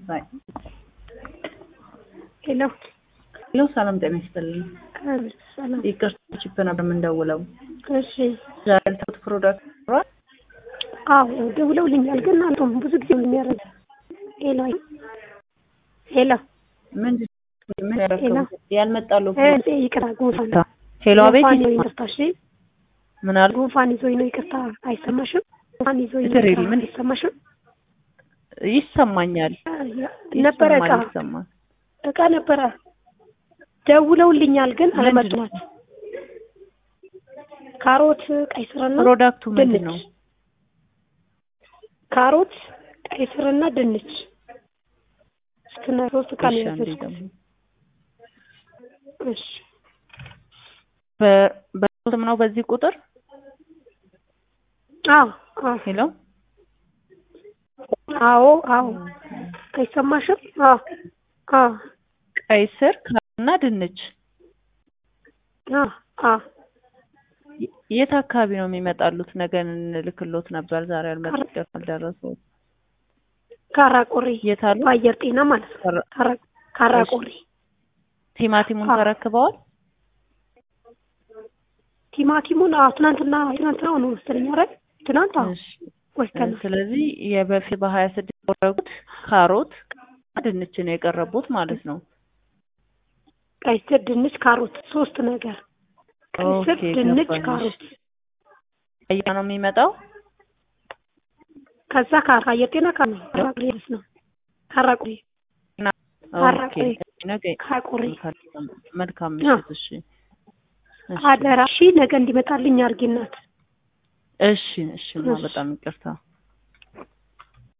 ባይ ሄሎ ሄሎ፣ ሰላም ጤና ይስጥልኝ። ሰላም። ይቅርታ ቺፕ ነበር የምንደውለው። እሺ ዛሬ ያልተውት ፕሮዳክት ኖሯል? አዎ ደውለውልኛል፣ ግን አንቶም ብዙ ጊዜ ነው የሚያደርግ። ሄሎ ሄሎ ምንድን ምን ሄሎ ያደረገው ያልመጣሉ? እ ይቅርታ ጉንፋን ሄሎ፣ አቤት ጉንፋን ይዞኝ ይሰማል። ይቅርታ። እሺ ምን አሉ? ጉንፋን ይዞኝ ነው ይቅርታ። አይሰማሽም? ጉንፋን ይዞኝ ነው ትሬሪ ይቅርታ። ምን? አይሰማሽም? ይሰማኛል፣ ነበረ እቃ ይሰማል፣ ይሰማል። እቃ ነበረ ደውለውልኛል፣ ግን ምንድን ነው? አለመጥናት ካሮት፣ ቀይ ስርና ፕሮዳክቱ ምንድን ነው? ድንች ካሮት፣ ቀይ ስርና ድንች ስትና ሶስት እቃ ነው እሺ፣ አንዴ ያዘዝኩት። ደግሞ እሺ በ- በስም ነው በዚህ ቁጥር አዎ አዎ ሄሎ አዎ አዎ አይሰማሽም? አዎ አዎ ቀይ ስር እና ድንች አዎ አዎ የ- የት አካባቢ ነው የሚመጣሉት? ነገ እንልክሎት ነበር ዛሬ አልመጣ አልደረሰውም። ካራቆሬ የት አሉ? በአየር ጤና ማለት ነው። ካራ- ካራ- ካራቆሬ ቲማቲሙን አዎ። ተረክበዋል? ቲማቲሙን አዎ ትናንትና ትናንትና ነው መሰለኝ አይደል? ትናንት አዎ እሺ። ወስደናል። ስለዚህ የበፊት በሀያ ስድስት ያደረጉት ካሮት ድንች ነው የቀረቡት ማለት ነው። ቀይ ስር፣ ድንች፣ ካሮት ሶስት ነገር ቀይ ስር፣ ኦኬ፣ ድንች፣ ገባኝ። ካሮት ቀይ ነው የሚመጣው። ከዛ ከአየር ጤና ካ ነው ካራቆሬ ድረስ ነው ካራቆሬ ኦኬ፣ ካራቆሬ ነገ ካራቆሬ መልካም አዎ። ምሽት። እሺ፣ እሺ፣ አደራ እሺ ነገ እንዲመጣልኝ አድርጊ እናት እሺ፣ እሺ፣ ማ እሺ። በጣም ይቅርታ።